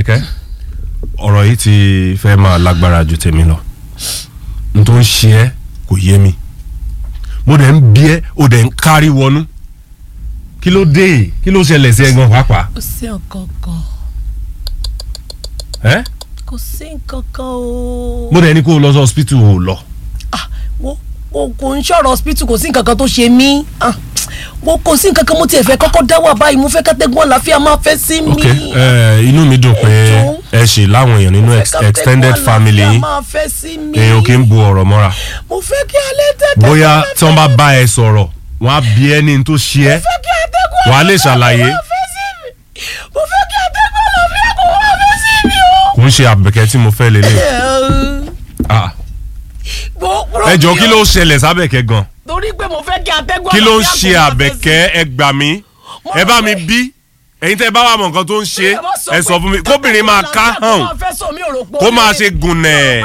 àbẹ̀kẹ́ ọ̀rọ̀ yìí ti fẹ́ máa lágbára ju tèmi lọ n tó ń ṣe ẹ́ kò yé mi mo dẹ̀ ń bí ẹ́ o dẹ̀ ń kárí wọnú kí ló dé kí ló ṣẹlẹ̀ sí ẹ gan pàápàá kò sí nǹkan kan ẹ́ kò sí nǹkan kan o. mo dẹ̀ ní kó o lọ sí hospital o lọ Ah, wo wo kò ń ṣọ̀rọ̀ hospital kò sí nǹkan kan tó ṣe mí Ah, wo kò sí nǹkan kan mo tiẹ̀ fẹ́ kọ́kọ́ dá wà báyìí mo fẹ́ kátẹ́gùn àlàáfíà máa fẹ́ sí mi. ok ẹ inú mi dùn pé ẹ ṣe láwọn èèyàn nínú ex- Kátẹ́gùn extended family àlàáfíà yín máa fẹ́ sí mi. èèyàn kì í bu ọ̀rọ̀ mọ́ra mo fẹ́ kí alẹ́ tẹ́tẹ́ bóyá máa tí wọ́n bá fẹ́ bá ẹ sọ̀rọ̀ wọ́n á bí ẹ ní n tó ṣe ẹ́ fẹ́ kí atẹ́gùn wàá lè àlàáfíà ṣàlàyé. máa fẹ́ sí mi. mo fẹ́ kí atẹ́gùn àlàáfíà kó máa fẹ́ sí mi o. kò ń ṣe àbẹ̀kẹ́ tí mo fẹ́ lélẹ̀ Ah, ẹ jọ kí ló ṣẹlẹ̀ sábẹ̀kẹ́ gan torí pé mo fẹ́ kí atẹ́gùn kí ló ń àlàáfíà ṣe kó máa fẹ́ sí mi. àbẹ̀kẹ́ ẹ gbà mí ẹ bá mi bí ẹ̀yin tẹ́ ẹ bá wà mọ̀ nǹkan tó ń ṣe ẹ sọ fún mi kóbìnrin máa ká hàn kó máa ṣe gùnẹ̀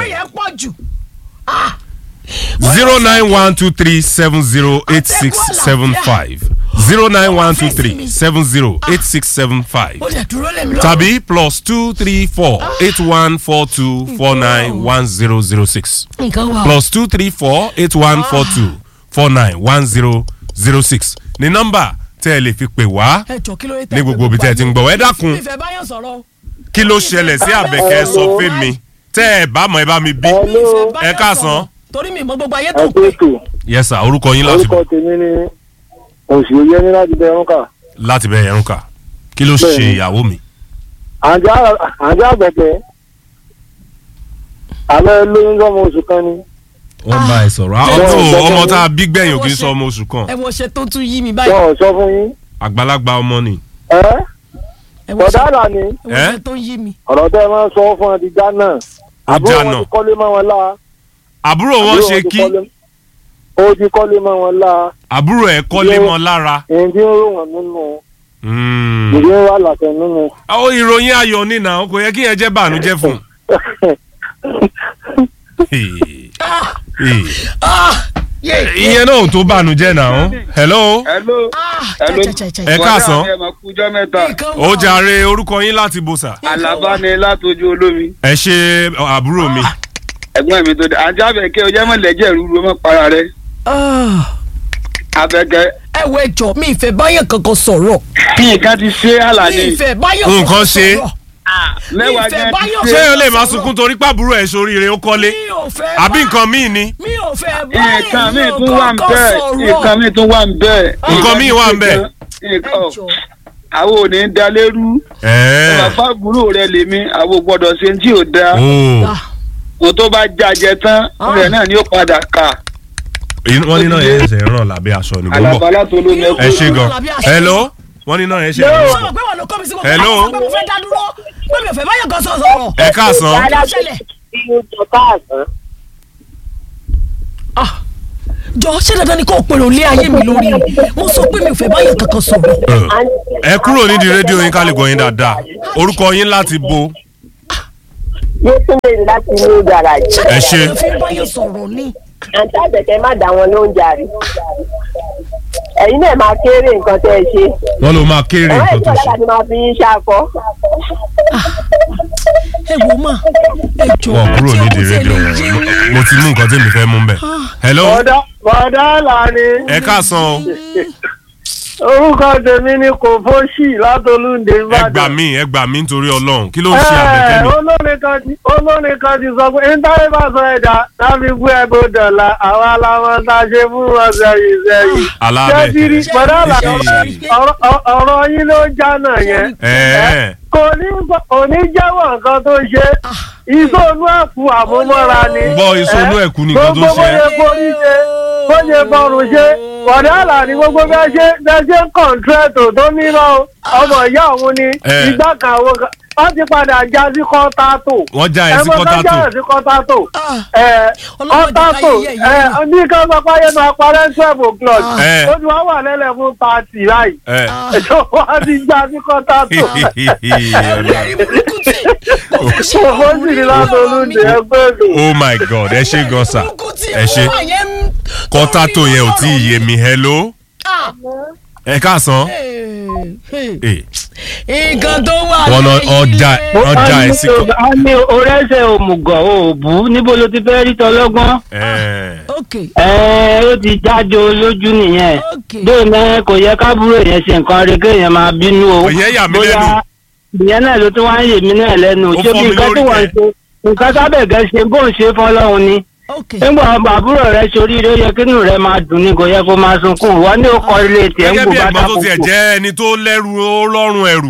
zero nine one two three seven zero eight six seven five zero nine one two three seven zero eight six seven five ó lè dúró lèmi lọ. tàbí plus two three four eight one four two four nine one zero zero six nǹkan wà. plus two three four eight one four two four nine one zero zero six ní nọ́mbà tẹ́ ẹ lè fi pè wá ẹ jọ kí ló dé ní gbogbo ibi tẹ́ ẹ ti ń gbọ́ ẹ dákun ìfẹ́ báyọ̀ sọ̀rọ̀. kí ló ṣẹlẹ̀ sí àbẹ̀kẹ́ sọ fún mi tẹ́ ẹ bá mọ̀ ẹ bá mi bí ìfẹ́ báyọ̀ ẹ káàsán. sọ̀rọ̀. torí mi mọ gbogbo ayé tó ẹ pé. pé ètò yes sir orúkọ yín láti orúkọ tèmi ni òsì oyè ní láti bẹ ẹrún kà láti bẹ ẹrún kà kí ló ṣe Bẹ́ẹ̀ni. ìyàwó mi. àjọ àgbẹ̀kẹ́ alẹ́ lóyún sọmọ oṣù kan ni wọ́n bá ẹ sọ̀rọ̀ Bẹ́ẹ̀ni, ọ̀tún bẹ́ẹ̀ni. ọmọ tá a bí gbẹ̀yìn ò kì í sọ ọmọ oṣù kan ẹ wo ṣe tó tún yí mi báyìí. wọn ò sọ fún yín àgbàlagbà ọmọ ni. ẹ ẹ wo ṣe bọ̀dá ni ẹ wo Eh? ṣe tó ń yí mi. ọ̀rọ̀ tẹ́ ẹ máa ń sọ fún ẹ ti já náà àbúrò já wọn náà. ti kọ́lé mọ́ wọn lá àbúrò wọn àbúrò ṣe ti kí kọ́lé- ó ti kọ́lé mọ́ wọn lá àbúrò ẹ̀ kọ́lé Yóò- mọ́ lára. èyí tí ń rò wọ́n nínú Mm. ìdí ń wà látẹ̀ nínú. àwọn ìròyìn ayọ̀ nínà kò yẹ kí yẹn jẹ́ bànújẹ́ fún. Ah, yé. ìyẹn náà ò tó bànújẹ́ náà. hello hello Ah, Hello. chai, chai, chai, ẹ chai. káàsán. ẹ máa kújọ́ mẹ́ta Nǹkan ó wà. jàre orúkọ yín láti bòsà. àlàbá ni látọjú olómi ẹ ṣe àbúrò mi. ẹ̀gbọ́n mi tó dé àti àbẹ̀kẹ́ ọjọ́ mọ̀lẹ́jẹ̀ rúru ọmọ para rẹ Ah, àbẹ̀kẹ́ ẹ wo ẹjọ mi ìfẹ́ báyọ̀ kankan sọ̀rọ̀. kí nǹkan ti ṣe mi àlàní ìfẹ́ báyọ̀ Nǹkan kankan ṣe. sọ̀rọ̀. mẹ́wàá ìfẹ́ gan báyọ̀ ti ṣé ṣe o lè máa sunkún torí pàbúrò ẹ̀ sóríire ó kọ́lé mi ò fẹ́ àbí bá- nǹkan míì ni. mi ò fẹ́ báyọ̀ nǹkan mi tún wà ń kankan bẹ́ẹ̀ sọ̀rọ̀. nǹkan mi tún wà ń bẹ́ẹ̀ Nǹkan míì wà ń bẹ́ẹ̀. nǹkan Ẹjọ. àwọn ò ní í da lérú ẹ̀ẹ́ bàbá àbúrò rẹ lèmi àwọn ò gbọ́dọ̀ ṣe tí ò da ooo Ah, mo tó bá jàjẹ tán Ah. rẹ náà ni ó padà kà wọ́n ní náà yẹn ṣe ń ràn lábẹ́ aṣọ ni gbogbo. àlàbá látọlómi ẹ ẹkú ṣe gan hello wọ́n ní náà yẹn ṣe ń ṣé o ràn. mọ̀ pé wà ló kọ́ mi sí gbogbo Hello. àwọn ọmọ mo fẹ́ dá dúró pé mi ò fẹ́ báyọ̀ kan sọ̀rọ̀. ẹ káàsán. Kí ló ṣẹlẹ̀? Ah, jọ ṣé dandan ni kò pèrò lé ayé mi lórí mo sọ pé mi ò fẹ́ báyọ̀ kankan sọ̀rọ̀. ẹ kúrò nídìí rédíò yín ká lè gbọ́ yín dáadáa orúkọ yín láti bo Yétúndé láti ní gàràjì. Ẹ ṣé. ṣé fi ń báyọ̀ sọ̀rọ̀ ni. Àǹtí àbẹ̀kẹ́ má dá wọn lóúnjẹ àrí. Ẹ̀yin náà máa kéré nǹkan tẹ́ ẹ ṣe. wọ́n ló máa kéré Ẹ̀rọ nǹkan tó ìṣọ̀lá ṣe. láti máa fi yín ṣàkọ́. ẹ wò má ẹ jọ wọ́n kúrò tí nídìí ẹ kò rédíò tiẹ̀ lè yé wọn yín. mo ti mú nǹkan tí mi fẹ́ mú bẹ̀. hello bọ̀dá bọ̀dá là ni ẹ káàsán o orúkọ tèmi ni kò fóṣì látolúndé ẹ gbà ìbàdàn. mí ẹ gbà mí nítorí ọlọ́run kí ló ń ṣe àbẹ̀kẹ́ mi. olórin kan ti olórin kan ti sọ pé íńtánẹ́ẹ̀tì bá sọ ẹ̀dá láti gbé ẹgbẹ́ dọ̀là àwa làwọn tá a ṣe fún wọn sẹ́yìn sẹ́yìn. alábẹ̀kẹ́ jẹ́jìrì bọ̀dá là Hey. ọ̀rọ̀- ọ̀rọ̀- ọ̀rọ̀ yín ló já náà yẹn. ẹ̀ẹ́ kò ní gbọ́- kò ní jẹ́wọ́ nǹkan tó ṣe ìsọnù ẹ̀kú àmúmọ́ra ni. Gbọ́ ìsọnù ẹ̀kú ni nǹkan tó gbogbo ṣe. bóyá forí ṣe bóyá fọrùn ṣe bọ̀dá àlà ni gbogbo bẹ́ẹ̀ ṣe bẹ́ẹ̀ ṣe ń kọ̀ǹtrẹ́tò tó nílò ọmọ ìyá òun ni Eh. ìgbà kan àwọn kan wọ́n ti padà já sí kọ́ńtátò. wọ́n já ẹ sí ẹ̀mọ́ kan kọ́tàtò já sí kọ́ńtátò. Ah, ẹ̀, Ọlọ́mọdé kọ́ńtátò káyé yẹ̀ yẹ̀. ní ká sọ pé ayé máa parẹ́ twelve o'clock Eh. ó ti wá wà lẹ́lẹ̀ fún pàtì láì ẹ̀ ẹ̀jọ̀ wá ti já sí kọ́ńtátò. ẹ̀rí burúkú tí Owó sì ní látọlúndé ẹgbẹ́ mi. oh my god ẹ ṣe gan sa burúkú tí ẹ ṣe ó wà yẹn ń- kọ́tàtò yẹn ò tí ì yé mi hello Ah, ẹ káàsán Eh, nǹkan tó wà wọn lọ lẹ́yìn ọjà rẹ̀. ọjà ẹ sí kọ. a ní orẹ́sẹ̀ òmùgọ̀ òòbù níbo ló ti fẹ́ rí tọlọ́gbọ́n. Eh, ok ẹ ó ti jáde lójú nìyẹn ok bẹ́ẹ̀ náà kò yẹ kábúrò yẹn ṣe nǹkan rí kéèyàn máa bínú o. Ìyẹn yà mí lẹ́nu. ìyẹn náà ló tún wá ń yè mí náà lẹ́nu Ó ṣé fọ́ bí mi nǹkan lórí tí wọ́n ń kẹ̀. ṣe nǹkan sábẹ̀gẹ́ ṣe bó ń ṣe fọlọ́run ni. ok nígbà àbúrò rẹ sórí rẹ yẹ kínú rẹ máa dùn ní kò yẹ kó máa sunkún wọn ní ó kọ ilé tiẹ̀ ń gẹ́gẹ́ gbò bí bá ẹ̀gbọ́n tó tiẹ̀ dákòókò. jẹ́ ẹni tó lẹ́rù ó lọ́rùn ẹrù.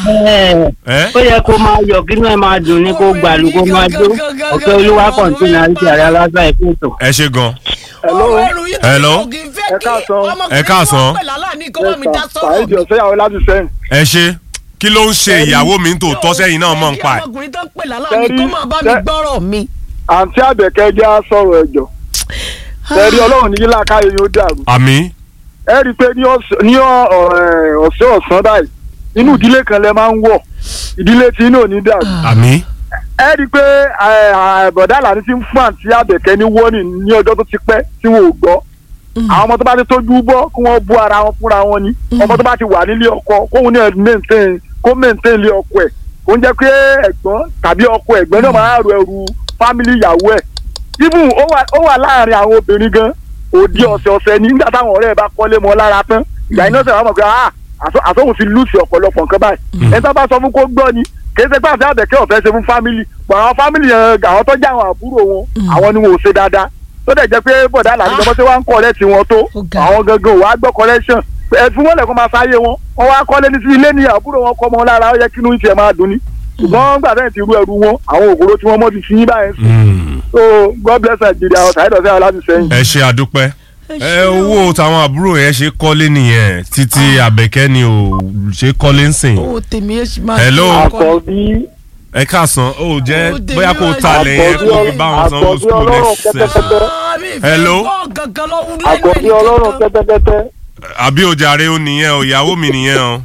Eh? ó yẹ kó máa yọ kínú ẹ máa dùn ní kó gbàlù kó máa jó ọ̀kẹ́ olúwa kọ̀ǹtínà àti àrẹ aláṣà ìpínlẹ̀. ẹ ṣe gan. ọ̀rọ̀ ẹrù yìí tó Hello? kò kì í fẹ́ Ẹ kí káàsán. ọmọkùnrin Ẹ káàsán. tó pẹ̀lú aláàní kó wá mi dá Sàìdì sọ́rọ̀ ọ̀sẹ̀ yàwó láti sẹ́yìn. ẹ ṣe kí ló ń ṣe ìyàwó mi tó tọ́ sẹ́yìn náà mọ̀ ń pa ẹ̀. ọmọkùnrin tó pẹ̀lú aláàní kó Tẹ́rí- máa bá mi tẹ́- gbọ́rọ̀ mi. Àǹtí Àbẹ̀kẹ́ jẹ́ á sọ̀rọ̀ ẹ̀jọ̀. Tẹ̀rí Ọlọ́run ní yílá káyé yóò dàrú. àmì Ẹ rí i pé ní ọ̀sẹ̀ ní ọ̀- ọ̀- ọ̀sẹ̀ ọ̀sán báyìí, inú ìdílé kan lẹ máa ń wọ̀. Ìdílé tí inú ò ní dàrú. àmì ẹ rí i pé ẹ, ẹ, bọ̀dá àlàní ti ń fún àǹtí àbẹ̀kẹ́ ní wọ́nì ní ọjọ́ tó ti pẹ́ tí wọn ò gbọ́ àwọn ọmọ tó bá ti tójú bọ́ kí wọ́n bú ara wọn fúnra wọn ni ọmọ tó bá ti wà nílé ọkọ kóun ní ẹ maintain kó maintain ilé ọkọ ẹ̀ kó ń jẹ́ pé ẹ̀gbọ́n tàbí ọkọ ẹ̀gbọ́n náà máa rọ ẹrù fámìlì ìyàwó ẹ̀ even ó wà ó wà láàrin àwọn obìnrin gan òdi ọ̀sẹ̀ ọ̀sẹ̀ ní nígbà táwọn ọ̀rẹ́ ẹ̀ bá kọ́lé mọ́ lára tán ìgbà iná sọ̀rọ̀ àwọn ọmọ pé ah àtọ́- àtọ́hùn ti lùsì ọ̀pọ̀lọpọ̀ nǹkan báyìí ẹni tó bá sọ fún kó gbọ́ ni kì í ṣe pé àti àbẹ̀kẹ́ ọ̀fẹ́ ṣe fún fámìlì pọ̀ àwọn fámìlì yẹn àwọn tó jẹ́ àwọn àbúrò wọn àwọn ni wọn ò ṣe dáadáa tó dẹ̀ jẹ́ pé bọ̀dá làní Ah. ìjọba tí wọ́n ń kọ́ lẹ́tì wọn tó Ó ga. àwọn gangan ò wá gbọ́ collection ẹ fún wọn lẹ́kọ́ máa sáyé wọn wọ́n wá kọ́lé ní sí ilé ní àbúrò wọn kọ́ mọ́ lára ó yẹ kí inú ìṣẹ̀ máa dùn ni ṣùgbọ́n gbà tẹ́yìn ti rú ẹrù wọn àwọn òkúrò tí wọ́n mọ́ ti fi yín báyẹn sùn Mm. so God bless Nigeria ọ̀tá ìdọ̀sẹ́ àwọn láti sẹ́yìn. ẹ ṣe àdúpẹ́ ẹ owó táwọn àbúrò yẹn ṣe kọ́lé nìyẹn títí àbẹ̀kẹ́ ni ò ṣe kọ́lé ń sìn. owó tèmi yẹn ṣì máa Hello? ṣe ọkọ mi. àkọ́bí ẹ káàsán ó jẹ́ Ó dé bóyá kó níwájú. talẹ̀ yẹn kó fi bá wọn sanwó Àkọ́bí skul ọlọ́run next session. kẹ́tẹ́kẹ́tẹ́. Ah, mi ìfẹ́ Hello? gbọ́ gangan lọ́wọ́ lẹ́nu àkọ́bí ẹnì ọlọ́run kankan. kẹ́tẹ́kẹ́tẹ́ àbí ojàre ó nìyẹn o ìyàwó mi nìyẹn o.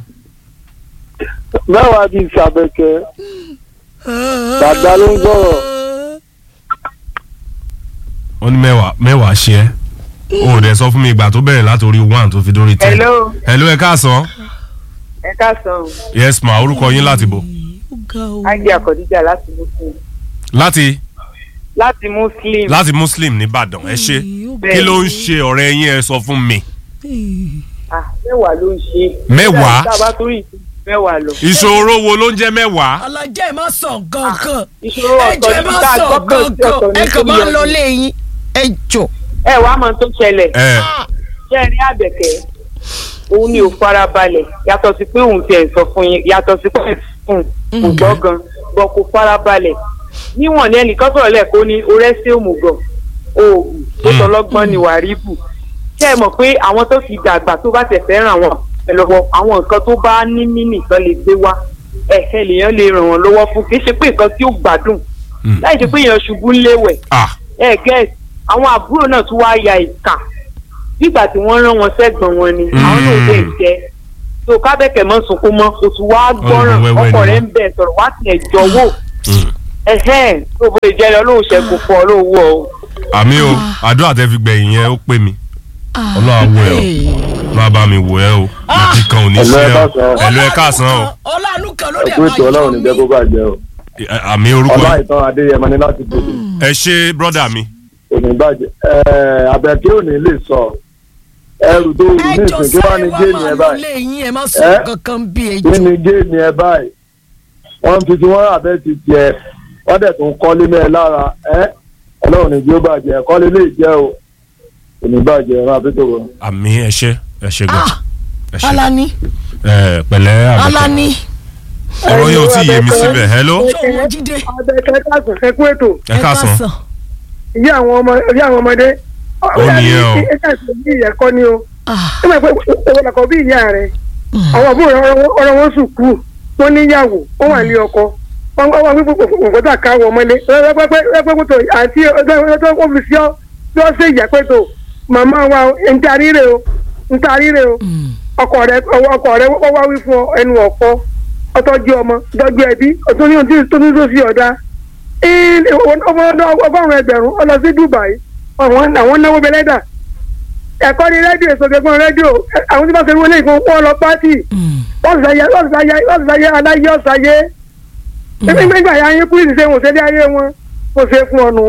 mẹ́wàá bíi ìsàbẹ̀kẹ́ dàgbà ló ń sọ̀rọ̀ ó ní mẹ́wàá mẹ́wàá ṣe é o ò dẹ̀ sọ fún mi ìgbà tó bẹ̀rẹ̀ látòrí one tó fi dórí ten. Hello. hello ẹ káàsán. ẹ káàsán yes ma orúkọ yín láti bò. Ó ga o. ági àkọ́díjà láti muslim láti láti muslim láti muslim nìbàdàn ẹ ṣe Ó ga kí ló ń ṣe ọ̀rẹ́ yín ẹ sọ fún mi. ah mẹ́wàá ló ń ṣe. Mẹ́wàá? tá a bá torí ìtú mẹ́wàá lọ. ìṣòro wo ló ń jẹ́ mẹ́wàá. alájà ẹ má sọ gangan ìṣòro ẹ jọ ọ̀tọ̀ ẹ ní má ká sọ gbọ́kàn sí ọ̀tọ̀ gangan ní ẹ kàn máa ń lọ kí léyìn ẹ jọ. ẹ wàá mọ tó ṣẹlẹ̀ ẹ ṣé ẹ rí àbẹ̀kẹ́ òun ni ò fara balẹ̀ yàtọ̀ sí pé òun tiẹ̀ sọ fún yín yàtọ̀ sí pé fún kò gbọ́ gan bọ̀ kò fara balẹ̀ níwọ̀n ní ẹnìkan sọ̀rọ̀ lẹ́ẹ̀kọ́ ní orẹ́sẹ̀ òmùgọ̀ oògùn tó Mm. tọlọ́gbọ́n ni wàríbù ṣé ẹ mọ̀ pé àwọn tó ti dàgbà tó bá tẹ̀ fẹ́ràn àwọn ẹlọ́wọ́ àwọn nǹkan tó bá ní mínì kan lè gbé wá ẹ̀hẹ́ lèèyàn lè ràn wọ́n lọ́wọ́ fún kì í ṣe pé nǹkan tí ó gbádùn Mm. láì ṣe pé èèyàn ṣubú ńléwẹ̀ ah ẹ gẹ́ẹ̀ àwọn àbúrò náà tún wáá ya ìka nígbà tí wọ́n rán wọn sẹ́gbọ̀n wọn ni àwọn náà lè jẹ́ tó kábẹ́kẹ̀ mọ́ sunkún mọ́ oṣù wá gbọ́ràn Ọ̀rọ̀ wẹ́wẹ́ ọkọ ni rẹ̀ wọ́n. ń bẹ̀ sọ̀rọ̀ wá tiẹ̀ jọ̀wọ́ mm. ẹ̀hẹ́n tó bó jẹ́ lọ lóun ṣẹ́gun fún ọ lówó o. àmì o àdúrà tẹ fi gbẹ̀yìn yẹn ó pè mí ọlọ́run á wò ẹ́ o ọlọ́run á bá mi wò ẹ́ o ìdí kan ò ní Hello, ṣe ẹ ẹ o káàsán. ẹ̀lú ẹ káàsán o ọlọ́run kan ló dẹ̀ ẹ̀kú ètò ọlọ́run ní jẹ́ kó bàjẹ́ o Ẹ- àmì orúkọ ọlá yín. ìtàn adéyẹmọ ní láti bòde ẹ ṣe brọ́dà mi kò ní bàjẹ́ ẹ̀ẹ́ àbẹ̀kẹ́ ò ní lè sọ ẹrù tó rù ní ẹ jọ ìsìn kí wọ́n sáré ní wá géèmì máa ẹ lọ báyìí léyìn ẹ má sọ Ẹ? kankan bí ẹ kí jọ. ni géèmì ẹ báyìí wọ́n fi tí wọ́n àbẹ́ ti tiẹ̀ wọ́n dẹ̀ tún kọ́lé mẹ́ ẹ lára ẹ́ ọlọ́run ní jí ó bàjẹ́ kọ́lé lè jẹ́ o kò ní bàjẹ́ ẹ máa fi tó wọn. àmì ẹ ṣe ẹ ṣe gan Ah, ẹ ṣe alani ẹ pẹ̀lẹ́ àbẹ̀kẹ́ alani ọ̀rọ̀ yóò tí yé mi síbẹ̀ hello ṣọwọ́ jíde abẹ́kẹ́ káàsán ẹ kú ètò ẹ káàsán ìyá àwọn ọmọ ìyá àwọn ọmọdé Ó nìyẹn o. ẹ káàsán bí ìyá kọ́ ni o Ah, ẹ máa pẹ́ owó làkọ́ bí ìyá rẹ̀ àwọn àbúrò ọ̀rọ̀ wọn sùkúù wọn níyàwó wọn wà ní ọkọ wọn wá wípé òǹkọ́tà ká wọ ọmọlé pẹ́pẹ́pẹ́pẹ́pẹ́tò àti ọjọ́ wọn fi sí ọ bí wọ́n ṣe ìyá pẹ́tò màmá wa ń tarí rè o ń tarí rè o ọkọ rẹ ọkọ rẹ wọ́n wá wí fún ọ ẹnu ọ̀pọ̀ ọtọ́jú ọmọ ọtọ́jú ẹbí ọtún ní ohun tó ní tó sí ọ̀dà ọgọ́rùn-ún ẹgbẹ̀rún ọ lọ sí Dubai àwọn àwọn náwó bẹlẹ́dà ẹ̀kọ́ ní rédíò ìsọ̀gbẹ̀gbọ̀n rédíò àwọn tí wọ́n ṣe wọlé ìfún wọn lọ pátì wọ́n sì sáyé wọ́n sì sáyé wọ́n sì sáyé aláyé ọ̀sáyé nígbà yà yín kúrìsì ṣe wọ́n ṣe dé ayé wọn kò ṣe fún ọnu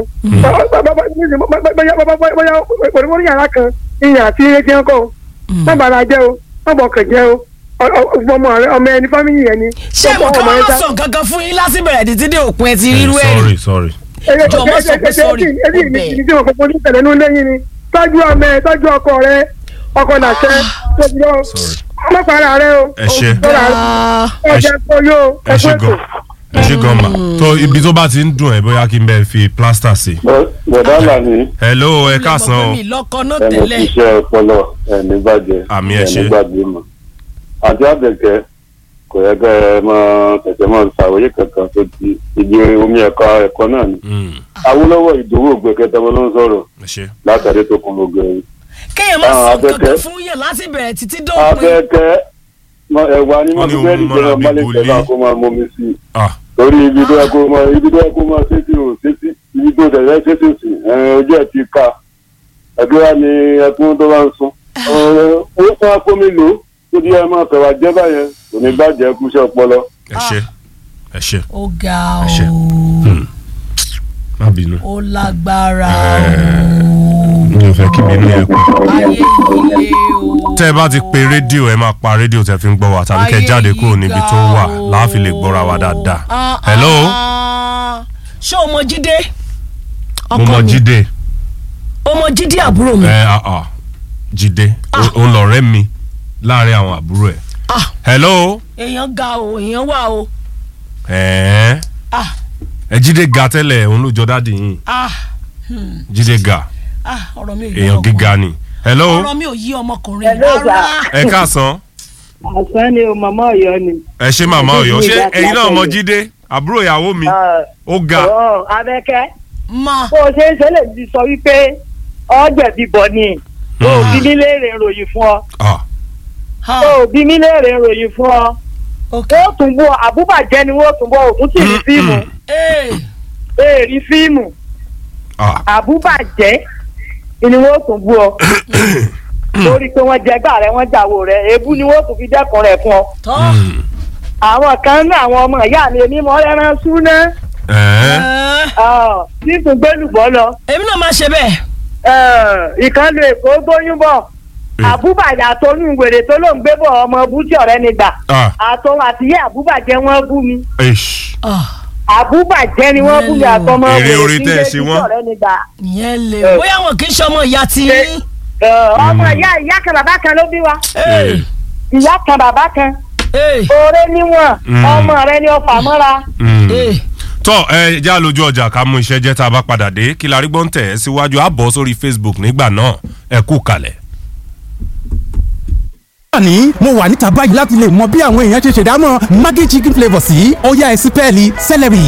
bóyá òdìbò ní yàrá kan ìyàn àti ilé tí wọ́n kọ́ wọ́n bàrà jẹ́ o wọ́n bọ̀ kàn jẹ́ o ọmọ rẹ ọmọ ẹni fámìlì yẹn ni. ṣé mo kọ́ máa sọ nǹkan kan fún yín lásìbẹ̀rẹ̀ títí dé òpin ẹ ti rírú ẹ̀ rí. sorry sorry. Jọ̀ọ́ má sọ pé sorry, ẹbí mi ọbẹ̀. ní tí wọn kọ́kọ́ ní tẹ̀lé ní lẹ́yìn ni tọ́jú ọmọ ẹ tọ́jú ọkọ rẹ ọkọ nàṣẹ tóbi lọ sorry. ọmọ pàrọ̀ rẹ o. ẹ ṣe Ah, ọjà kọ yóò ẹ ṣe gan ẹ ṣe gan ma tó ibi tó bá ti ń dùn ẹ bóyá kí n bẹ fi plaster sí. bọ̀dá làní hello ẹ ọmọ káàsán pé o mi lọ́kọ náà ẹni tẹ́lẹ̀. iṣẹ́ ọpọlọ ẹni bàjẹ́ Àmì ẹ ṣé. ẹni gbàgbé mọ̀ àti àbẹ̀kẹ́ kò yẹ kẹ́ ẹ máa tẹ̀tẹ̀ máa ṣàwòye kankan tó ti ibi omi ẹ̀kọ́ ẹ̀kọ́ náà ni Mm, awolowo ìdòwò ògbẹ́kẹ́tẹ́ wọn ló ń sọ̀rọ̀ ẹ ṣe. látàrí tó kún gbogbo ẹ̀yìn kéèyàn má Ah, sọ nǹkan Abẹ́kẹ́. kan fún yẹn láti bẹ̀rẹ̀ títí dópin. abẹ́kẹ́ mọ- ẹ̀wà ni Wọ́n ní wọ́n fi òun bẹ́ẹ̀rì mọ́ra jẹ́ bí ọmọlé gòlí. tẹ̀lé kó máa mọ́mi sí i ah torí ibi tó yẹ kó máa ibi tó yẹ kó máa ṣètì ò ṣètì ibi tó tẹ̀lé ṣètì sí ẹ̀ ojú ẹ̀ ti ká ẹ̀dúrà ni ẹkún tó bá ń sun ó fún akómi lò ó tó di ẹ máa fẹ̀wà jẹ́ báyẹn kò ní bàjẹ́ kúṣẹ́ ọpọlọ. ẹ ṣe ẹ ṣe ó ga Ẹ ṣé. o má bínú. ó lágbára mi ò fẹ́ kí bínú yẹn pọ̀. o ayé ilé o. tẹ́ ẹ bá ti pe rédíò ẹ máa pa rédíò tẹ́ fi ń gbọ́ wa tàbí kẹ́ ẹ jáde kúrò níbi tó wà láàfin lè gbọ́ra wa dáadáa. Ah, hello ah. ṣé o mọ jíde. mo mọ jíde o mọ jíde àbúrò mi. ẹ ah, ah, jíde ó ń lọ̀rẹ́ mi láàrin àwọn àbúrò ẹ̀. Ah, hello èèyàn ga o èèyàn wà o. ẹ Ah, ẹ jíde ga tẹ́lẹ̀ òun ló jọ dáàdì yín ah, jíde ga ah, ọ̀rọ̀ mi ò yí èèyàn ọmọkùnrin. gíga ni. hello ọ̀rọ̀ mi ò yí ọmọkùnrin Hello, rárá. ẹ káàsán àṣà ni o màmá ọ̀yọ́ ni. ẹ ṣe màmá Ọ̀yọ́ ṣé Jíde ẹ̀yin náà mọ látẹ̀lé. jíde àbúrò ìyàwó mi ó ga ọ̀ abẹ́kẹ́ ma bó o ṣe ń ṣe lè ti sọ wípé ọ̀jẹ̀bí bọ̀ ni o ò bí mi léèrè ìròyìn fún ọ ah ha o ò bí mi léèrè ìròyìn fún ọ ok. ó tún bọ àbúbàjẹ́ ni wọ́n tún bọ òtún sì rí fíìmù ee èèrí fíìmù ah àbúbàjẹ́ ni wọ́n tún bú ọ lórí pé wọ́n jẹgbà rẹ wọ́n jàwó rẹ èébú ni wọ́n tún fi dẹ́kun rẹ̀ fún ọ tọ́ mm, àwọn kan ní àwọn ọmọ ìyá mi èmi mọ́ ẹran súná ẹ̀ ẹ́, nítorí gbẹ́lùbọ́ lọ èmi náà máa ṣe bẹ́ẹ̀. ìkànnì èkó gbóyún bọ̀ Eh. àbúbàjẹ́ àtọ́nú wèrè tó ló ń gbé bọ̀ ọmọ bútí ọ̀rẹ́ ni gbà ah àtọ́ àtìyé àbúbàjẹ́ wọn bú mi ish Ah, àbúbàjẹ́ ni wọ́n bú mi àtọmọ Èrè wèrè orí tí ń tẹ́ ẹ gbé ṣe bútí wọ́n. ọ̀rẹ́ ni gbà. ìyẹn lè Eh. bóyá wọn kì í ṣe ọmọ ìyá ti yín. Ẹ, ọmọ ìyá ìyá kan bàbá kan ló bí wa Ee, ìyá kan bàbá kan ee, oore níwọ̀n Mm. ọmọ rẹ ni ọfà mọ́ra. Mm. ee. tọ́ ẹ já lójú ọjà ká mú iṣẹ́ jẹ́ tá a bá padà dé kí la rí gbọ́n tẹ̀ ẹ́ síwájú á bọ́ sórí Facebook nígbà náà ẹ kú kalẹ̀. ní mo wà níta báyìí láti lè mọ bí àwọn èèyàn ṣe ṣèdámọ̀ maggi chicken flavour sí ọ̀yá ẹ̀sìn pẹ́ẹ́lí celery.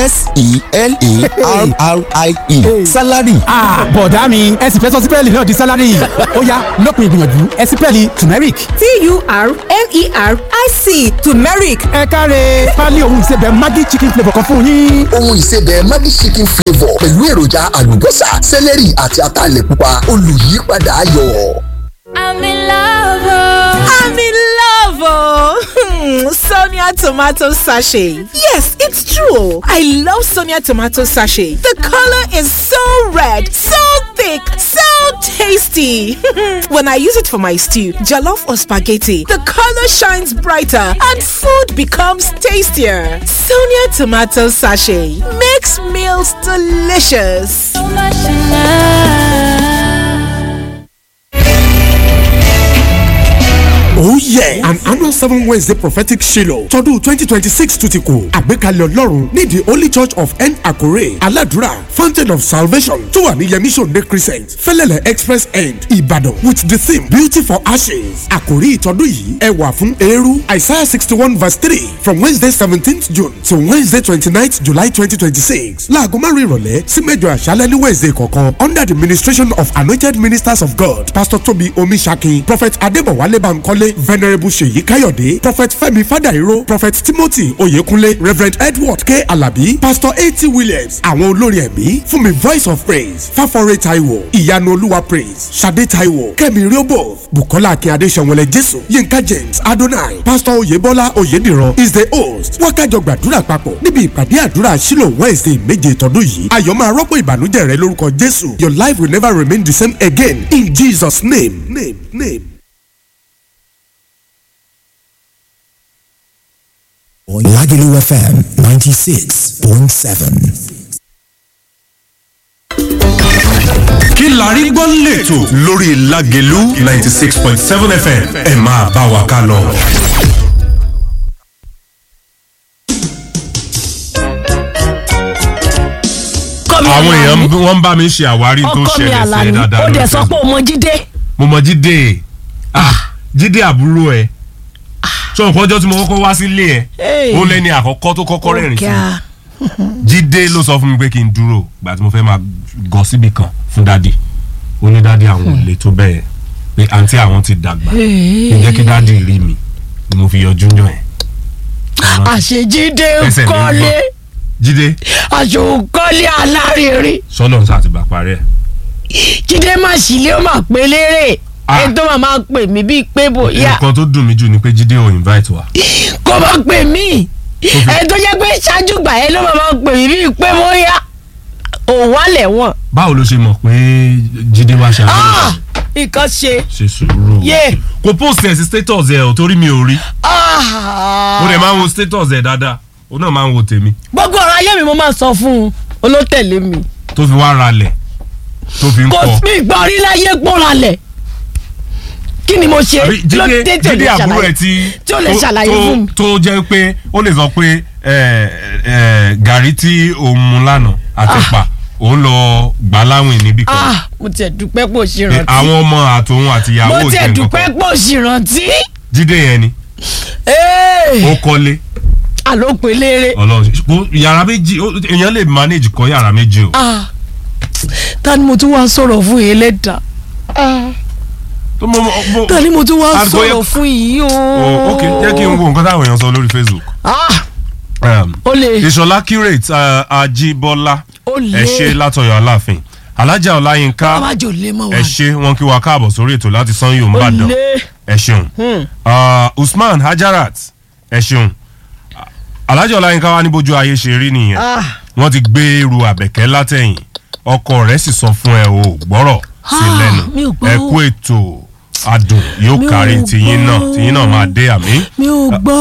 s-e-l-a-r-r-i-e salary Ah, bọ̀dá mi ẹ̀sìn fẹ́ sọ sí pẹ́ẹ́lí náà di salary ọ̀yá lópin ìgbìyànjú ẹ̀sìn pẹ́ẹ́lí turmeric. t-u-r-m-e-r-i-c turmeric ẹ káre pálí ohun ìsebẹ̀ maggi chicken flavour kan fún yín. ohun ìsebẹ̀ maggi chicken flavour pẹ̀lú èròjà àlùbọ́sà sẹ́lẹ̀rì àti ataalẹ̀ pupa olùyípadà ayọ̀. i'm in love i'm in love oh. sonia tomato sachet yes it's true i love sonia tomato sachet the color is so red so thick so tasty when i use it for my stew jollof or spaghetti the color shines brighter and food becomes tastier sonia tomato sachet makes meals delicious Oh yeah! An annual seven Wednesday prophetic Shiloh tọdún twenty twenty six tún ti kù. Àgbékalẹ̀ Ọlọ́run ní the Holy Church of N Akure Aladura Fountain of Salvation tó wà ní Yemi Sunday Crescent Fẹ́lẹ́lẹ̀ Express End Ìbàdàn with the theme Beauty for Ashes. Àkòrí ìtọ́dún yìí ẹwà fún eérú Isaiah sixty one verse three from Wednesday seventeenth June to Wednesday twenty ninth July twenty twenty six. Láago márùn-ún ìrọ̀lẹ́ sí mẹ́jọ àṣálẹ́ ní Wednesday kọ̀ọ̀kan under the ministration of anointed ministers of God Pastor Tobi Omisaki Prophet Adébọ̀wálé Bankole babatunde venerable seyi kayode prophet femi fadairo prophet timothy oyekunle reverend edward k alabi pastor a.t williams àwọn olórin ẹ̀mí fún mi voice of praise fáforé taiwo ìyanu olúwa praise sade taiwo kẹ́mi riobo bukola akínyade sẹ̀wọ̀lẹ̀ jésù yinka james adonai pastor oyebola oyediran is the host wákàjọ gbàdúrà papọ̀ níbi ìpàdé àdúrà sílò wednesday méje tọdún yìí ayọ̀ máa rọ́pò ìbànújẹ́ rẹ lórúkọ jésù your life will never remain the same again in jesus name name name. Lagelu FM 96.7. kí la rí gbọ́ lẹ́tọ̀ lórí Lágelú ninety six point seven fm ẹ máa bá wa ká lọ. àwọn èèyàn wọ́n ń bá mi ṣe àwárí tó ọkọ mi ṣẹlẹ̀ sí ẹ àlàní dáadáa ó dẹ̀ lórí sọ pé Facebook. o mọ jíde mo mọ jíde ah jíde àbúrò ẹ sọ nǹkan ọjọ́ tí mo kọ́kọ́ wá sílé ẹ Hey. ó lẹ́ni àkọ́kọ́ tó kọ́kọ́ rẹ̀rìn sí mi Ọ̀gá. jíde ló sọ fún mi pé kí n dúró gbà tí mo fẹ́ máa gọ síbì kan fún dádì ó ní dádì àwọn ò lè tó bẹ́ẹ̀ pé àǹtí àwọn ti dàgbà kí n jẹ́ kí dádì rí mi ni mo fi yọjú yàn ẹ̀. àṣejíde Ẹsẹ̀ mi ń kọ́lé gbọ̀n. jíde àṣòkọ́lé alárinrin sọ́nà ń sàtìgbà parí ẹ̀. jíde má sílé ó mà pé lérè Ah. ẹni tó máa máa pè mí bíi pé bóyá nǹkan tó dùn mí jù ni pé jíde ò invite wa. kó máa pè mí ẹni tó jẹ́ pé ṣáájú gbà yẹn ló máa máa pè mí bíi pé bóyá òun wà lẹ́wọ̀n báwo ló ṣe mọ̀ pé jíde wá ṣe àbúrò Ah, nǹkan ṣe ṣe sùúrù. yé kò post ẹ̀ sí status ẹ̀ ò torí mi ò rí Ah. mo dẹ̀ máa ń wo status ẹ̀ dáadáa òun náà máa ń wo tèmi gbogbo ọ̀rọ̀ ayé mi mo máa sọ fún un olótẹ̀lé mi tó fi wá ralẹ̀ tó fi ń kò kọ́. sí ìgbà orí láyé gbọ́nralẹ̀ kí ni mo ṣe àbí ló jíde dé tí ò jíde lè àbúrò ṣàlàyé ẹ tí tí ò lè tó- ṣàlàyé tó- fún mi. tó jẹ́ pé ó lè sọ pé ẹ, ẹ, gàrí tí òun mu lánàá àtẹ̀pà òun lọ gbà láwìn níbì kan ah mo tiẹ̀ dúpẹ́ pò sí Pé rántí àwọn ọmọ àtòun àtìyàwó mo ò tiẹ̀ jẹ́ dúpẹ́ nǹkan pò sí rántí jíde yẹn ni ó kọ́lé àlòpẹ̀ lérè ọlọ́run kó yàrá méjì ó- èèyàn lè manage kọ́ yàrá méjì o ah ta ni mo tún wá sọ̀rọ̀ fún yìí lẹ́dà tó mo- mo- ta ni mo tún wá Àgọ́ yẹn- sọ̀rọ̀ fún yìí o. Oh, ok jẹ́ kí n wo nǹkan táwọn èèyàn sọ lórí Facebook. ah Um, ó lè ìṣọlá curate uh, ajíbọ́lá ó lè ẹ ṣe látọ̀yọ̀ aláàfin alájà ọláyínká amájò lè mọ̀ ẹ wá ṣe wọn kí wa káàbọ̀ sórí ètò láti sanyo ó nìbàdàn lè ẹ ṣeun Hmm. Uh, usman hajarat ẹ ṣeun alájà ọláyínká wa ní bójú ayé ṣe rí nìyẹn ah wọ́n ti gbé irú àbẹ̀kẹ́ látẹ̀yìn ọkọ rẹ̀ sì sọ fún ẹ o gbọ́rọ̀ sí Ah, lẹ́nu mi ò gbọ́. ẹ kú ètò adùn yóò Mi ò kárí tiyín náà gbọ́. tiyín náà máa dé àmì mi ò gbọ́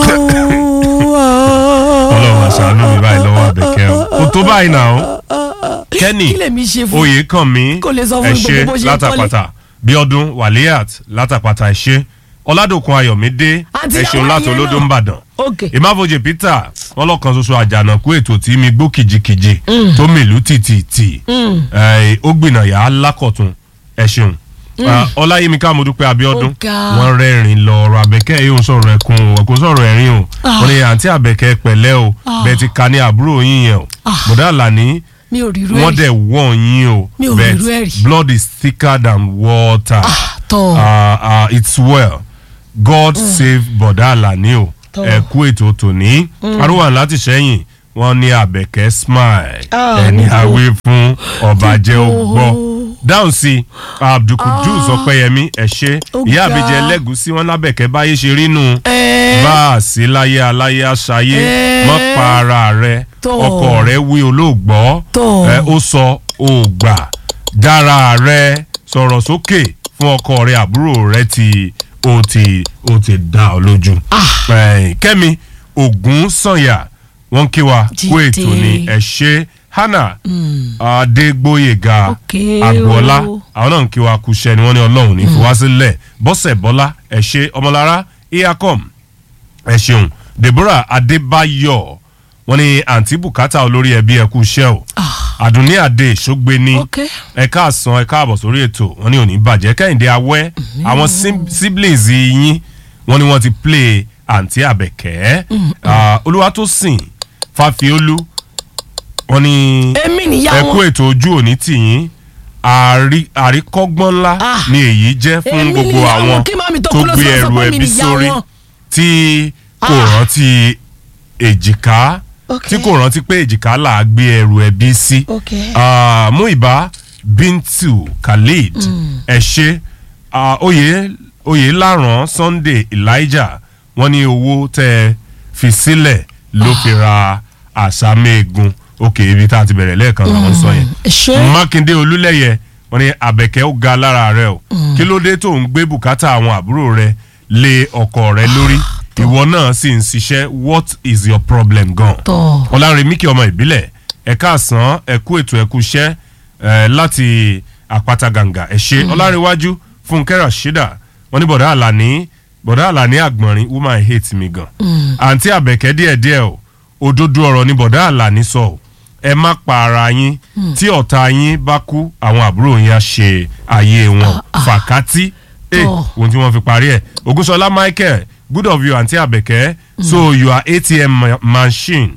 ọlọ́run àṣàánú mi báyìí lọ́wọ́ àbẹ̀kẹ́ o kò tó báyìí náà o kẹ́nì kí lèmi ṣe fún oyè kàn mí Kò lè sọ fún ẹ mi ṣe gbogbo bó ṣe ń látàpàtà bíọ́dún wàlíyàt látàpàtà ẹ ṣe ọ̀làdòkun ayọ̀mídé Àǹtí ẹ ṣeun Láwálé láti olódó náà. ń bàdàn ok ìmáfojì peter wọn lọkàn ṣoṣo àjànàkú ètò tí mi gbó kìjikìji tó mìlú tìtìtì Mm. ẹ, ó gbìnàyà lákọ̀tún ẹ ṣeun Mm. Ah, ọláyímíká modúpẹ́ abíọ́dún Ó ga. wọ́n rẹ́rìn lọ ọ̀rọ̀ àbẹ̀kẹ́ yìí ò ń sọ̀rọ̀ ẹkún o ẹkún sọ̀rọ̀ ẹ̀rín o Ah. wọ́n ní àǹtí àbẹ̀kẹ́ pẹ̀lẹ́ o Ah. bẹ́ẹ̀ ti ka ní àbúrò yín yẹn o bọ̀dá àlàní mi ò rí irú wọ́n ẹ̀ dẹ̀ wọ̀n yín o Mi ò rí but irú ẹ̀ rí. blood is thicker than water tọ́. Ah, ah, it's well god save bọ̀dá àlàní o Tọ́. ẹ kú ètò tòní Mm. arúgbó láti sẹ́yìn wọ́n ní àbẹ̀kẹ́ smile Ah, ẹni níbo? àwé fún ọba jẹ́ ó gbọ́ dáhùn sí abdulkudus ọpẹ́yẹmí ẹ ṣe Ó ìyá ga. àbíjẹ lẹ́gùsí wọn lábẹ̀kẹ́ báyé ṣe rí nù Ẹ́. bá a sí láyé aláyé aṣayé Ẹ́. mọ́ pa ara rẹ Tọ́. ọkọ rẹ wí olóògbọ́ Tọ́. ẹ, ó sọ ògbà dára rẹ sọ̀rọ̀ sókè fún ọkọ rẹ àbúrò rẹ tí ó ti ó ti dá ọ lójú. Ẹ, kẹ́mi ogun sànyà wọ́n kí wa kú Jíde. ètò ni ẹ ṣe hannah adégbóyèga Okay agboola o. àwọn náà ń kí wa kúṣẹ́ ni wọ́n ní ọlọ́run ní fi wá sílẹ̀ bọ́sẹ̀ bọ́lá ẹ ṣe ọmọlára iacom ẹ ṣeun deborah adébáyọ̀ wọ́n ní àǹtí bùkátà olórí ẹbí ẹ kú iṣẹ́ o àdùnní àdè ṣógbéni Okay. ẹ káàsán ẹ káàbọ̀ sórí ètò wọ́n ní òní bàjẹ́ kẹ́hìndé awẹ́ àwọn sim- siblings yín wọ́n ní wọ́n ti play àǹtí àbẹ̀kẹ́ Ah, olúwatósìn fàfiolú wọ́n ní Èmi nìyá ẹ wọn. kú ètò ojú òní tìyín àrí- àríkọ́gbọ́n ńlá ni èyí jẹ́ fún èmi gbogbo nìyàwó, àwọn kí màmí tó tó kú ló gbé sọ ẹrù fún mi ẹbí nìyá sórí wọn. tí kò rántí èjìká Ok. tí kò rántí pé èjìká là á gbé ẹrù ẹbí sí Ok. Ah, Muiba Bintu Khalid ẹ ṣe Ah, oyè oyè láràn Sunday Elijah wọ́n ní owó tẹ́ ẹ fi sílẹ̀ ló fi ra àṣàmẹ́gun òkè ibi tá a ti bẹ̀rẹ̀ lẹ́ẹ̀kan làwọn sọ yẹn ṣé mákindé olúlẹ̀yẹ wọ́n ní àbẹ̀kẹ́ ó ga lára rẹ o kí ló dé tó ń gbé bùkátà àwọn àbúrò rẹ lé ọkọ rẹ lórí ìwọ náà sì ń ṣiṣẹ́ what is your problem gan. Tọ́. ọ̀làrin míkì ọmọ ìbílẹ̀ ẹ̀ka àsán ẹ̀kú ètò ẹ̀kú iṣẹ́ eh, láti àpáta gàǹgà ẹ̀ ṣe ọ̀làrinwájú fúnkẹ́ rashida wọ́n ní bọ̀dá àlàní bọ̀dá àlàní àgbọ̀nrín woman hate mi gan. àǹtí àbẹ̀kẹ́ díẹ̀díẹ̀ o òdodo ọ̀rọ̀ ni bọ̀dá àlàní sọ o ẹ má pa ara yín tí ọ̀tá yín bá kú àwọn àbúrò yín á ṣe ayé wọn fàkátì eh, Tọ́. ohun tí wọ́n fi parí ẹ̀ ogunṣọlá michael good of you àǹtí àbẹ̀kẹ́ so you are atm ma- machine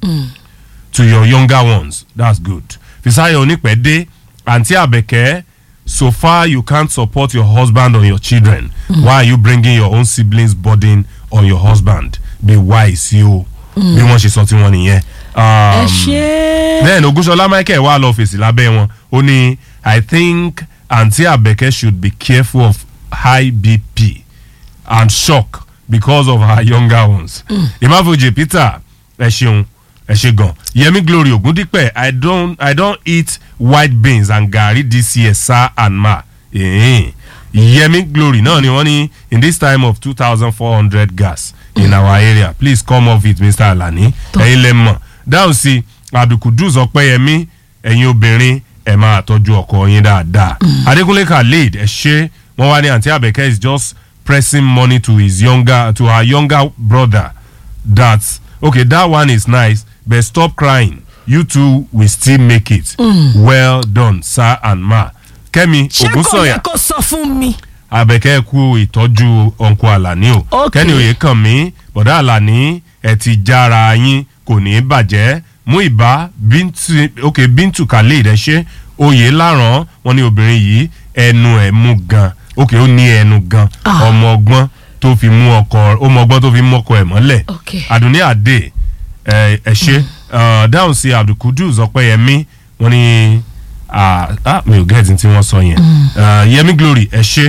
to your younger ones that's good fisayo onípẹ̀dé àǹtí àbẹ̀kẹ́ so far you can't support your husband or your children why are you bringing your own siblings burden on your husband be wise yo bí wọ́n ṣe sọ tí wọ́n nìyẹn. ẹ Um, ṣe then ogunṣọlá michael wà lọ fèsì lábẹ́ wọn ó ní i think aunty abeke should be careful of high bp and shock because of her younger ones. imafoje peter ẹ ṣeun ẹ ṣe gan yemi glory ogundipe i don i don eat white beans and garri this year sir and ma. Eh. yemi glory náà ni wọ́n ní in this time of two thousand four hundred gas in our area please come off it mr alani ẹ̀yin lẹ mọ̀ dáhùn sí abdulkudus ọpẹ́yẹmí ẹ̀yin obìnrin ẹ̀ máa tọ́jú ọkọ yín dáadáa adékúnlé khalid ẹ̀ ṣe wọ́n wá ní àǹtí àbẹ̀kẹ́ is just pressing money to his younger to her younger brother that okay that one is nice but stop crying you two will still make it well done sir and ma kẹ́mi ṣé kò ògúnsọ̀yà yẹ kó sọ fún mi. abẹ́kẹ́ kú ìtọ́jú ọ̀nkọ àlàní o Ok. kẹ́ni òye kàn mí bọ̀dá àlàní ẹ̀ ti jára yín kò ní í bàjẹ́ mú ìbá bíntu ok bíntu khalid ẹ ṣe oyè láràn wọn ní obìnrin yìí ẹnu ẹ̀ mú gan ok ó ní ẹnu gan ọmọ ọgbọ́n tó fi mú ọkọ ọmọ ọgbọ́n tó fi mú ọkọ ẹ̀ mọ́lẹ̀ Ok. àdùnní àdè ẹ ẹ ṣe uh, dáhùn sí abdulkudus ọpẹyẹmí wọn ní ah, ah, mi ò gẹ́ẹ̀tì tí wọ́n sọ yẹn Uh, yẹmi glory ẹ ṣe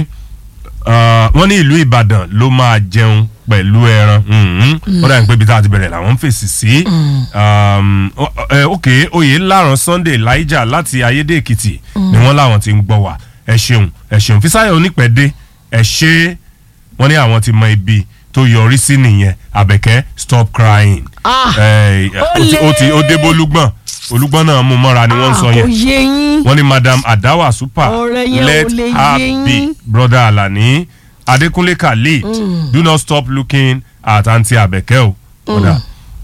uh, wọ́n ní ìlú ìbàdàn ló máa jẹun pẹ̀lú ẹran mhm. ó dàbí pé ibi tá a ti bẹ̀rẹ̀ làwọn ń fèsì sí Um, o- ẹ, ok oyè láàrán sunday elijah láti ayédè èkìtì ni wọ́n láwọn ti ń gbọ́ wá ẹ ṣeun ẹ ṣeun fisayo onípẹ̀dé ẹ ṣe wọ́n ní àwọn ti mọ ibi tó yọrí sí nìyẹn àbẹ̀kẹ́ stop crying Ah, ẹ, ó ti- ó ti ó débó olúgbọ̀n olúgbọ̀n náà mú mọ́ra ni wọ́n ń sọ kò yẹn yé yín. wọ́n ní madam adawa super Ọ̀rẹ́ yẹn ò let lè her yé be yín. brother alani adekunle khalid do not stop looking at aunty abeke o. Brother.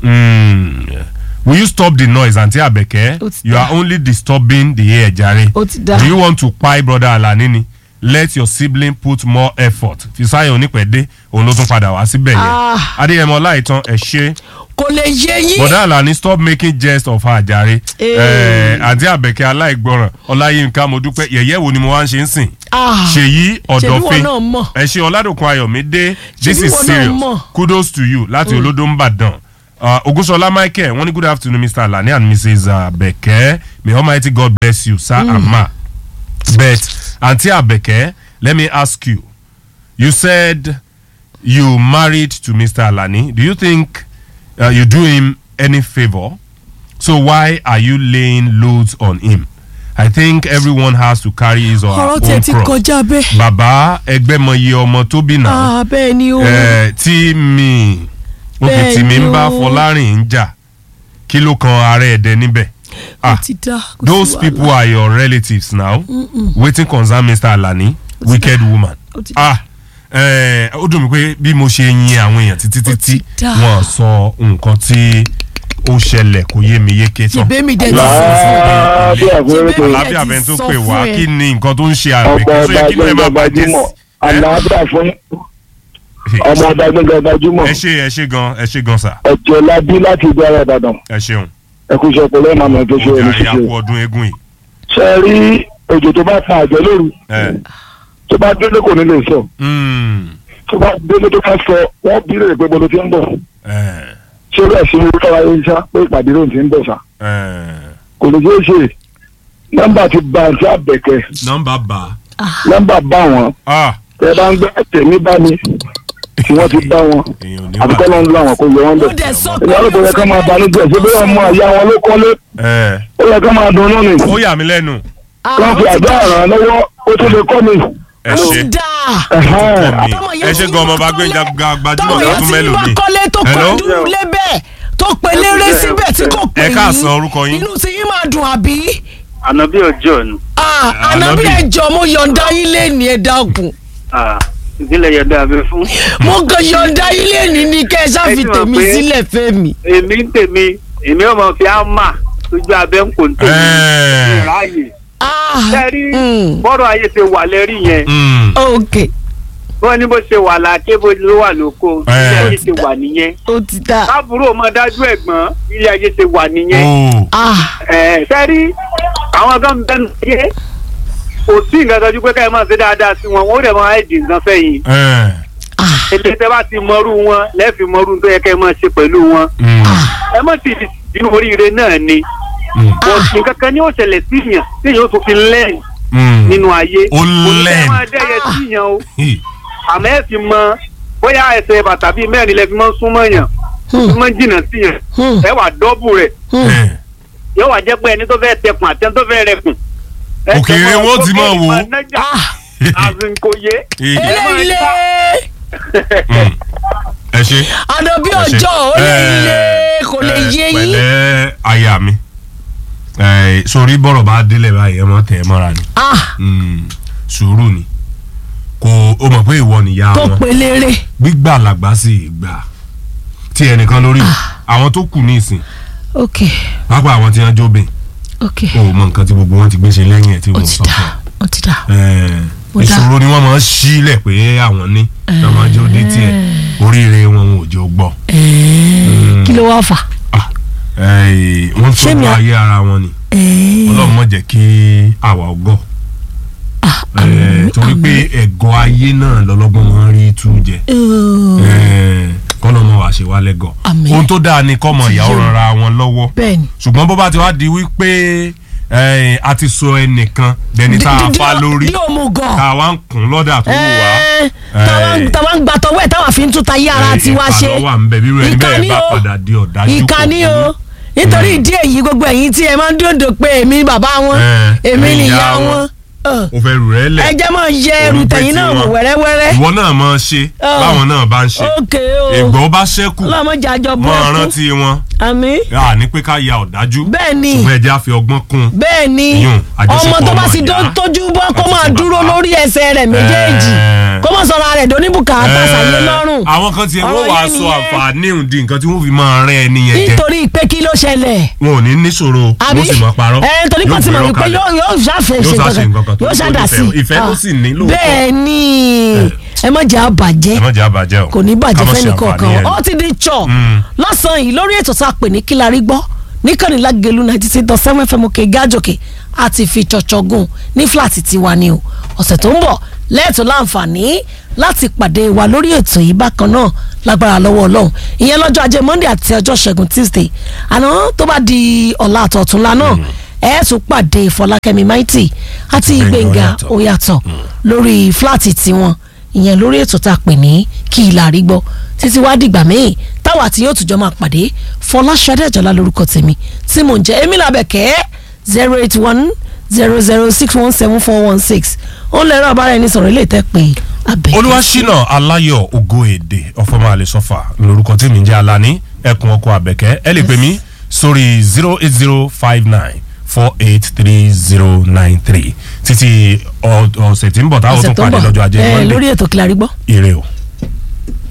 Mm. will you stop the noise aunty abeke Ó ti you are only disturbing the air jare Ó ti dá. do you want to kpai brother alani ni let your sibling put more effort fisayo onípẹ̀dé òun ló tún padà wá síbẹ̀ yẹn Ah. adéyẹmọ láìtàn ẹ̀ ṣe kò lè yé yín. bọ̀dá àlàní stop making jest of her jàre Eh. àǹtí àbẹ̀kẹ́ aláìgbọràn ọláyínká mo dúpẹ́ yẹ̀yẹ́ wo ni mo wá ń ṣe ń sìn Ah. ṣèyí ọ̀dọ̀fin Ṣebí wọn náà mọ̀. ẹ ṣe ọ̀làdòkun ayọ̀mídé this Ṣebí is wọn náà serious mọ̀. kudos to you láti olódó ń bàdàn Uh, ogunṣọlá michael wọ́n ní good afternoon mr alani and mrs abeke may almighty god bless you sir and ma but aunty abeke let me ask you you said you married to mr alani do you think uh, you do him any favour so why are you laying loads on him i think everyone has to carry his or her ọ̀rọ̀ tiẹ̀ own ti cross kọjá bẹ́ẹ̀. bàbá ẹgbẹ́ mọyì ọmọ tó bí náà Ah, bẹ́ẹ̀ ni o. ẹ tí mi òkè Bẹ́ẹ̀ tí mi ni ń bá o. fọlárìn ń jà kí ló kan ara ẹ̀dẹ̀ níbẹ̀. ó ti dá. kò sí those wàhálà. people are your relatives now Mm-mm. wetin concern mr alani wicked woman. Ó ti dá. ah ẹ, ó dùn mí pé bí mo ṣe yin àwọn èèyàn títí títí dá. wọn sọ nǹkan tí ó ṣẹlẹ̀ kò yé mi yéké tán. Ṣèbé mi dẹ̀ ti sọ Láàbíà fún Ṣèbé ètò mi àlàáfíà dẹ̀ bẹ́ẹ̀ ti tó sọ pè fún wá ẹ. kí ni nǹkan tó ń ṣe ọmọ àgbẹ̀kẹ́ tó ọba yẹ kí ló ẹ máa gbẹngàn bàjẹ́ gbajúmọ̀ sí. àlàáfíà fún ọmọ ọba gbẹngàn gbajúmọ̀ ẹ ṣe ẹ ṣe gan ẹ ṣe gan sà ẹ̀jẹ̀ labí láti ìdí ara ìbàdàn ẹ ṣeun ẹkú iṣẹ́ pẹ̀lú ẹ̀ màmá tó ṣe ó ẹni jàre ṣiṣẹ́ àpò ọdún eégún yìí. ṣe rí òjò tó bá fa àjọ lóru ẹ tó bá délé kò ní lè sọ mm, tó bá délé tó bá sọ wọ́n bí lè pé bolo ti ń bọ̀ ẹ ṣé bẹ́ẹ̀ sí orí ọ̀rọ̀ ayé ṣá pé ìpàdé ló ti ń bọ̀ ṣá ẹ kò lè ṣeé ṣe nọ́mbà ti ba àti àbẹ̀kẹ́ nọ́mbà bá nọ́mbà bá wọn ah tẹ bá ń gbé tèmi bá mi tí wọ́n ti bá wọn èèyàn ò ní àbíkọ́ ló ń lọ àwọn kò yẹ wọ́n ó bẹ̀. dẹ̀ sọ pé ìyá lóko yẹ ká máa banújẹ́ ṣé bí wọ́n mú àyà wọn ló kọ́lé ẹ ó yẹ ká máa dunnú ni ó yà mí lẹ́nu wọ́n fi àdá ràn án lọ́wọ́ ó tún lè kọ́ mi. ẹ ó ṣe ti dáa Ẹ̀hẹ́n. kọ́ mi Tọ́mọ yẹn ẹ ṣe ti gan ọmọ wá bá gbé kọ́lé. gbajúmọ̀ tọ́mọ tó yẹn tún ti mẹ́lò wá mi. kọ́lé tó Hello? kọ́ dúró lébẹ̀ tó pe léré síbẹ̀ tí kò pè ẹ yín káàsán orúkọ yín. inú tí yín máa dùn àbí. ànábì ọjọ́ ni Ah, Ànábì. ànábì ẹjọ́ mo yọ̀ǹda yín lẹ́ni ẹ dákun Ah, ìdílé yẹn dá abẹ fún. mo kàn yọ̀ǹda yín lẹ́ni ní kẹ́ ẹ ṣáfi Ẹ ti mọ̀ tèmi pé- sílẹ̀ fẹ́mi. èmi ń tèmi èmi ò mọ̀ fi ámà lójú abẹ́ ń kò ń tèmi Ẹ. ráàyè. Ah, sẹ́rí mm, bọ́rọ̀ ayé ṣe wà lẹ́rí yẹn Mm, ok wọ́n ní bó ṣe wà láàké bó ló wà lóko Ẹ. ilé ayé ṣe wà nìyẹn. ó ti dá. káàbùrò ọmọ dájú ẹ̀gbọ́n ilé ayé ṣe wà nìyẹn. oh, Ah, ẹ sẹ́rí àwọn kan bẹ́ẹ̀ yé kò sí nǹkan kan ju pé káyọ̀ máa ṣe dáadáa sí wọn wọn ó dẹ̀ máa ẹ̀dì nǹkan fẹ́yìn. ẹ, ah, èdè tẹ́ bá ti mọrú wọn lẹ́ẹ̀fì mọrú tó yẹ kẹ́ ẹ máa ṣe pẹ̀lú wọn. mm, ẹ má ti di oríire náà ni. mm, nǹkan kan ní ó ṣẹlẹ̀ síyàn téèyàn ó tún fi lẹ́yìn mm. nínú ayé. Ó learn. kò ní kẹ́ ẹ máa dẹ́yẹ Ah. síyàn o Hi, àmọ́ ẹ fi mọ bóyá ẹsẹ̀ bàtà bíi mẹ́rin lẹ fi mọ́ súnmọ́ yàn Hmm. fi mọ́ jìnnà síyàn hmm, ẹ wà dọ́bù rẹ̀ hmm. ẹ, yóò wá jẹ́ pé ẹni tó fẹ́ tẹkùn àti ẹni tó fẹ́ rẹkùn. ẹ Òkèèrè jọ máa wọn ó ti sókè máa wò ó. máa nájà, Ah, àsìkò yé. hi, eléyìí mm. ẹ ṣe. ànábì ẹ ṣe. ọjọ́ ó lè Ẹ, lé kò lè ẹ, yé yín. pẹ̀lẹ́ aya mi ẹ, sórí bọ́rọ̀ bá délẹ̀ báyìí ẹ mọ̀ tẹ̀ ẹ mọ́ra ni Ah, Mm, sùúrù ni kò o mọ̀ pé ìwọ nìyá tó wọn pe léré. gbígbà làgbà sì gbà tí ẹnìkan lórí àwọn tó kù ní ìsìn ok pápá àwọn tí wọn jóbìn ok o mọ nǹkan tí gbogbo wọn ti gbé ṣe lẹ́yìn ẹ̀ tí ó wọ́n ti sọ dá fún ó ti dá. ẹ Ó dá. ìṣòro ni wọ́n máa ń sílẹ̀ pé àwọn ní tí wọ́n máa jó dé tiẹ̀ oríire wọn ò jọ gbọ́ Ẹ̀ẹ́, kí ló wá fà. Ẹ, wọ́n Ṣé mi tọ́jú à- ayé ara wọn ni Ẹ̀ẹ́, ọlọ́run má jẹ́ kí àwa ọgọ́ ah, Ẹ, àmín, torí pé àmín. ẹ̀gọ́ ayé náà lọ́lọ́gbọ́n máa ń rí tú jẹ Ẹ̀ẹ́, kọ́nà ọmọ wa ṣe wá lẹ́gọ̀ Àmín. ohun tó dáa ni kọ́mọ Ti ìyàwó yé mi. rọra wọn lọ́wọ́ bẹ́ẹ̀ni. ṣùgbọ́n bó bá ti wá di wípé ẹ, a ti sọ ẹnìkan dẹni tá a Di- di- fa di- lórí di òmùgọ̀. tá a wá ń kún lọ́dà tó wù wá Ẹ̀ẹ́, Ẹ. táwa- táwa ń gba tọwọ́ ẹ̀ táwa fi ń tún ta yé ara tiwa ṣe. ìkànnì wà ń bẹ bí irú ẹni bẹ́ẹ̀ Ìkànnì bá o. padà di ọ̀dájú kò ìkànnì burú. o nítorí ìdí èyí gbogbo ẹ̀yin tí ẹ máa ń dòdò pé èmi bàbá wọn Ẹ, èmi èmi nìyá ìyá wọn wọn. Ọ̀, o fẹ́ rù rẹ́ lẹ̀ ẹ jẹ́ máa yẹ ẹrù Orí pé tẹ̀yìn náà wò tiwọn. wẹ́rẹ́wẹ́rẹ́. ìwọ náà máa ṣe Ọ̀. báwọn náà bá ń ṣe ókè o ìgbọ́ bá ṣẹ́kù ọlọ́mọdé àjọ bọ́ máa ẹkún rántí wọn àmì à ní pé ká ya ọ̀dájú bẹ́ẹ̀ ni ṣùgbọ́n ẹja fi ọgbọ́n kún bẹ́ẹ̀ ni Yùn, àjọṣepọ̀ ọmọ tó bá ọmọ sì ìyá dó- tójú bọ́ kó àti máa ti dúró bàbá. lórí ẹsẹ̀ rẹ̀ méjèèjì Ẹ. kó máa sọ̀rọ̀ rẹ̀ dóníbùkátà sàyé lọ́rùn àwọn kan tiẹ̀ wọ́n Ọ̀rọ̀ wàá yẹn sọ nìyẹn. àǹfààní òǹdí nǹkan tí wọ́n fi máa rẹ́ ẹni yẹn jẹ nítorí pé kí ló ṣẹlẹ̀ wọn ò ní níṣòro àbí wọ́n sì máa parọ́ ẹ torí Yóò kan ti mọ̀ gbérọ́ wípé kalẹ̀. yóò yóò ṣàfẹ́ Yóò ṣe ṣàṣe nǹkan kan kankan tó yóò tó ṣàdá sí nífẹ̀ẹ́. Ìfẹ́ ló sì ní lóòótọ́. bẹ́ẹ̀ ni ẹ má jẹ́ àbàjẹ́ ẹ má jẹ́ àbàjẹ́ o kò ní bàjẹ́ Ká má ṣe fẹ́ni àǹfààní kọ̀ọ̀kan ẹ̀. ó ti di chọ̀ Mm. lọ́sàn-án yìí lórí ètò tá a pè ní kí la rí gbọ́ níkànnì lágẹ̀lú ninety six dot seven fm òkè gájòkè àti fi ṣọ̀ṣọ̀ gùn ní fúláàtì tiwa ni o ọ̀sẹ̀ tó ń bọ̀ lẹ́ẹ̀tọ́ láǹfààní láti pàdé wa lórí ètò yìí bákan náà lágbára lọ́wọ́ ọlọ́run ìyẹn lọ́jọ́ ajé monday àti ọjọ́ ṣẹ́gun tuesday àná tó bá di ọ̀la àtọ̀túnla náà ẹ tún pàdé fọlákẹ́mi maiti àti Gbẹ̀ngà gbẹ̀ngà Oyàtọ̀. oyàtọ̀ lórí fúláàtì tiwọn ìyẹn lórí ètò tá a pè ní kí ilà rí gbọ́ títí wá dìgbà míì táwa tí yóò tùjọ́ máa pàdé fọláṣadé àjọlá lórúkọ tèmi tí mò ń jẹ́ emil abẹ́kẹ́ zero eight one zero zero six one seven four one six ó lè rán abára ẹni sọ̀rọ̀ ilé ìtẹ́ pé abẹ́kẹ́. olúwaṣínà aláyọ̀ ògo èdè ọ̀fọ̀mọ́ àlẹ́sọ̀fà lórúkọ tí mi ń jẹ́ alani ẹkùn ọkọ̀ àbẹ̀kẹ́ ẹ lè pè mí sórí zero eight zero five nine four eight three zero nine three títí ọ- ọ̀sẹ̀ tí ń bọ̀ táwọn tó ọ̀sẹ̀ tó ń pàdé bọ̀ lọ́jọ́ ajé ẹ monday lórí ètò kí la rí gbọ́. ire o.